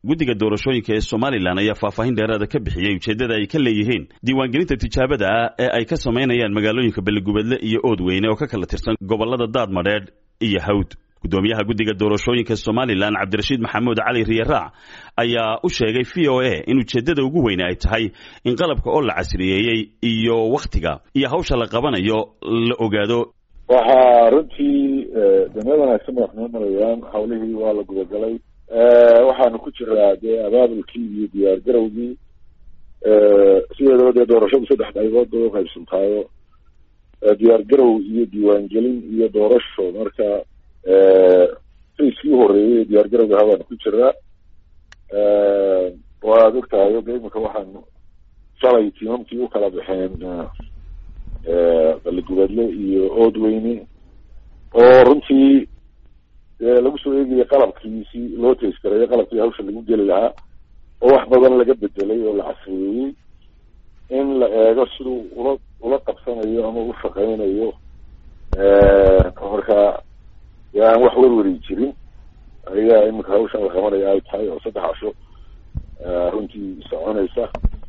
guddiga doorashooyinka ee somalilan ayaa faahfaahin dheeraada ka bixiyey ujeeddada ay ka leeyihiin diiwaangelinta tijaabada ah ee ay ka samaynayaan magaalooyinka beligubadle iyo oodweyne oo ka kala tirsan gobollada daadmadheedh iyo hawd gudoomiyaha guddiga doorashooyinka somalilan cabdirashiid maxamuud cali riyaraac ayaa u sheegay v o a in ujeeddada ugu weyne ay tahay in qalabka oo la casriyeeyey iyo wakhtiga iyo hawsha la qabanayo la ogaado waxaa runtii dameel wanaagsan madax noo marayaan hawlihii waa la gudagalay waxaanu ku jiraa dee abaabulkii iyo diyaar garowgii sideedaba dee doorashadu saddex qaybood bay uqaybsantaayo diyaar garow iyo diiwaangelin iyo doorasho marka faiskii uhoreeyey diyaar garowga habaanu ku jiraa waad ogtahay oga imika waxaanu shalay tiimamkii ukala baxeen baligubadle iyo oodweyne oo runtii lagu soo eegaya qalabkiisi loo tayskareeyo qalabkii hawsha lagu geli lahaa oo wax badan laga bedelay oo la casriyeeyey in la eego siduu ula ula qabsanayo ama u shaqeynayo marka aan wax werweri jirin ayaa imika hawshan la qabanaya ay tahay oo saddex casho runtii soconaysa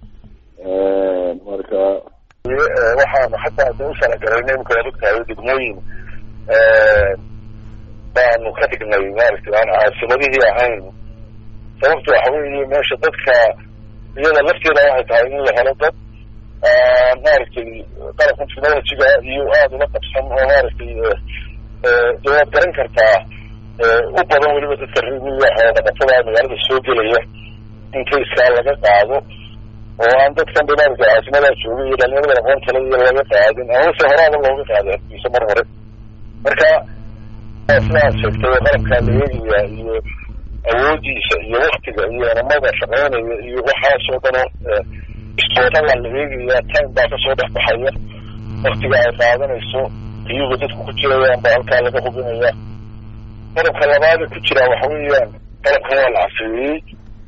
marka waxaanu xataa de usalagalayna imika waad ogtahay degmooyin baanu ka dhignay maaragtay aan caasimadihii ahayn sababta waxa weeye meesha dadka iyada lafteeda waxay tahay in la helo dad maaragtay qalabka technologyga iyo aada ula qabsan oo maaragtay de waad garan kartaa u badan weliba dadka rimiga xoolodhaqatada magaalada soo gelaya in kaiskaa laga qaado oo aan dadkan ba maaragtay caasimadaa joogay iyo dhalinyarada aqoon kale iyo laga qaadin amase horaaba looga qaaday harkiisa mar hore marka sidaad sheegtay oo qalabkaa la eegaya iyo awoodiisa iyo waktiga iyo enamada shaqeynaya iyo waxaasoo dhan oo istoodala la eegaya time baa kasoo dhex baxaya waktiga ay qaadanayso iyuga dadku ku jirayaan baa halkaa laga hubinaya qalabka labaada ku jira waxa weeyaan qalabkan waa la casriyeeyey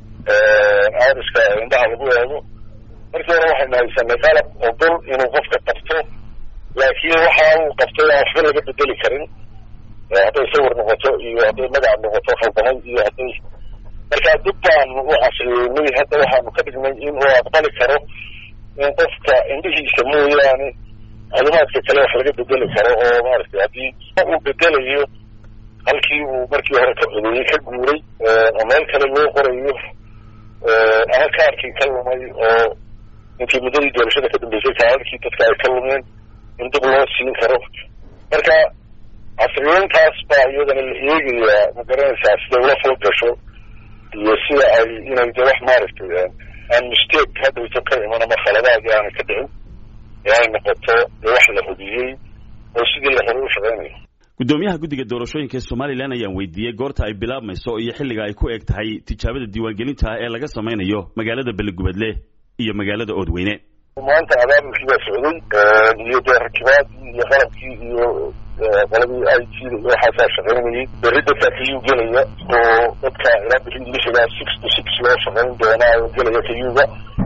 iriska indhaha lagu eego markii hore waxaynu haysanay qalab ogol inuu qofka qabto laakiin waxa uu qabtay aan waxba laga bedeli karin hadday sawir noqoto iyo hadday magac noqoto khaldamay iyo hadday marka dib baanu u casriyeynay hadda waxaanu ka dhignay in uu aqbali karo in qofka indhihiisa mooyaane calimaadka kale wax laga bedeli karo oo maaragtay haddii uu bedelayo halkii uu markii hore ka codeeyey ka guuray oo meel kale loo qorayo ama kaarkii ka lumay oo intii muddadii doorashada ka dambeysay kaararkii dadka ay ka lumeen in dib loo siin karo marka casriyeyntaas baa iyadana la eegayaa ma garanaysaa siday ula foo gasho iyo sida ay inay de wax maaragtay aan mistake haddayto ka iman ama khaladaadii aanay ka dhicin ee ay noqoto dee wax la hubiyey oo sidii la hore u shaqeynayo guddoomiyaha guddiga doorashooyinka ee somalilan ayaan weydiiyey goorta ay bilaabmayso iyo xilliga ay ku eg tahay tijaabada diiwaangelinta ah ee laga samaynayo magaalada beligubadle iyo magaalada oodweyne maanta abaabulkii baa socday iyo dee rakibaadii iyo qalabkii iyo qoladii i t da iyo waxaasaa shaqeynayay berri dadkaa kayuu gelaya oo dadka ilaa berri lixigaa six to six loo shaqeyn doonaa oo gelaya kayuga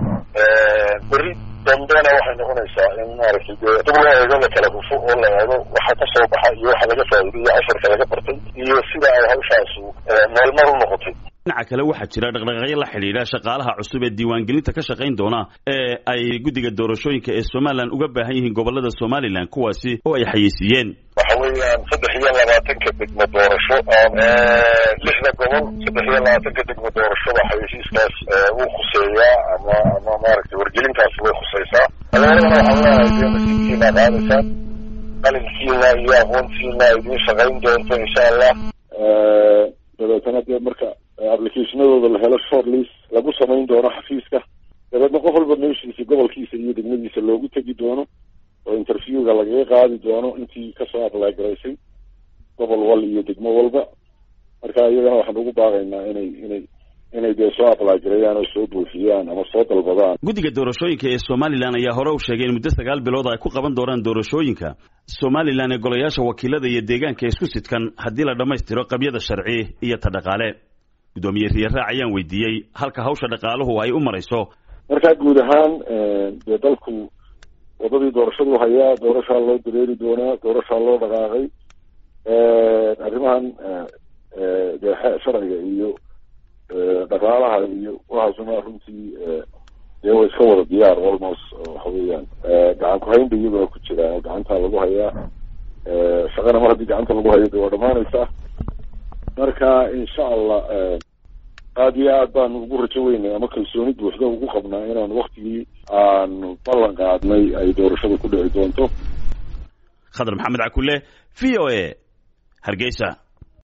berri dambena waxay noqonaysaa in maaragtay dee dib loo eego la kala hufo oo la eego waxa ka soo baxa iyo waxa laga faa'iiday iyo casharka laga bartay iyo sida ay hawshaasu meelmar u noqotay dhinaca kale waxaa jira dhaqdhaqaaqyo la xidhiidha shaqaalaha cusub ee diiwaangelinta ka shaqayn doona ee ay guddiga doorashooyinka ee somalilan uga baahan yihiin gobollada somalilan kuwaasi oo ay xayeysiiyeen waxa weeyaan saddex iyo labaatanka degmo doorasho lixda gobol saddex iyo labaatanka degmo doorashoba xayeysiiskaas wuu khuseeyaa ama ama maaragtay wargelintaas way khuseysaa dabeetana waxaan leeyahay dee nasiibkiina qaadaysaan qalinkiina iyo aqoontiina idiin shaqayn doonto insha allah dabeetana dee marka applicationadooda la helo short list lagu samayn doono xafiiska dabeedna qof walba meeshiisa gobolkiisa iyo degmadiisa loogu tegi doono oo interviewga lagaga qaadi doono intii kasoo apply garaysay gobol wal iyo degmo walba marka iyagana waxaan ugu baaqaynaa inay inay inay dee soo apply gareeyaan oo soo buuxiyaan ama soo dalbadaan guddiga doorashooyinka ee somalilan ayaa hore u sheegay in muddo sagaal bilood ay ku qaban doonaan doorashooyinka somalilan ee golayaasha wakiilada iyo deegaanka isku sidkan haddii la dhammaystiro qabyada sharci iyo ta dhaqaale guddoomiye riyaraac ayaan weydiiyey halka hawsha dhaqaaluhu ay u marayso markaa guud ahaan dee dalku wadadii doorashadu hayaa doorashaa loo dareeri doonaa doorashaa loo dhaqaaqay arrimahan dee sharciga iyo dhaqaalaha iyo waxaasuna runtii dee way iska wada diyaar almost waxa weeyaan gacan ku-haynba iyagoo ku jiraan oo gacantaa lagu hayaa shaqana mar haddii gacanta lagu hayo de waa dhamaanaysaa marka insha allah aada iyo aad baanu ugu rajo weynay ama kalsooni buuxda ugu qabnaa inaan waktigii aanu ballan qaadnay ay doorashada ku dhici doonto khadar maxamed cakule v o a hargeysa